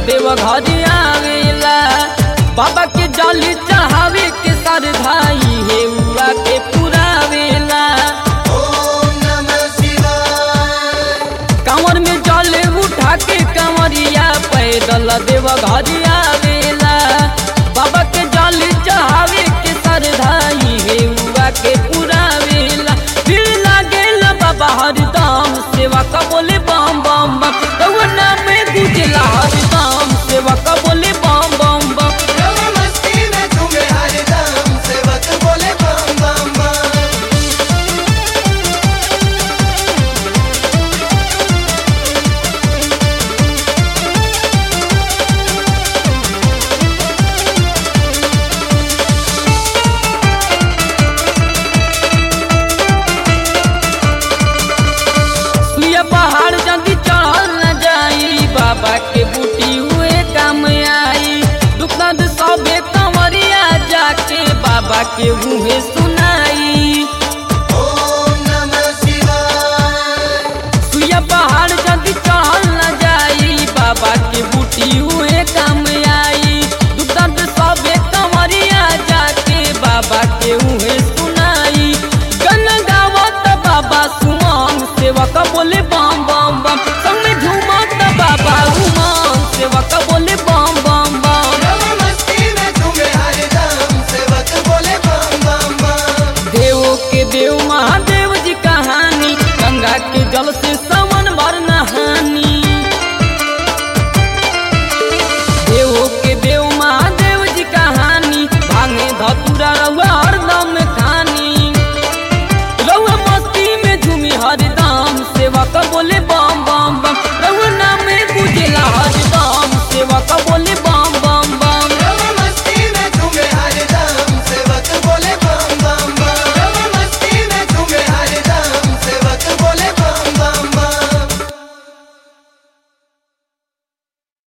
देव घर आवेला बाबा के जली चढ़ावे के सरधाई हे उआ के पुरावेला ओम नमः शिवाय कांवर में जल उठा के कंवरिया पैदल देव घर आवेला बाबा के जल चढ़ावे के सरधाई हे उआ के पुरावेला फिर लागेल बाबा हरदम सेवा का बोले बम बम बम रउआ में गुजला हरदम सेवा का बोले बम बम बम रवा मस्ती में झूमे हरदम सेवक बोले बम बम बम सुइया पहाड़ जल्दी चढ़ल न जाई बाबा के बूटी हुए काम आई दुख दर्द सबे कंवरिया जाके बाबा के मुँहे सुनाई ओम नमः शिवाय सुइया पहाड़ जल्दी चढ़ल न जाई बाबा के बूटी हुए काम आई दुख दर्द सबे कंवरिया जाके बाबा के मुँहे सुनाई गन गावत बाबा सुमन सेवक बोले बम बम बम संग में झूमत बाबा उमंग सेवक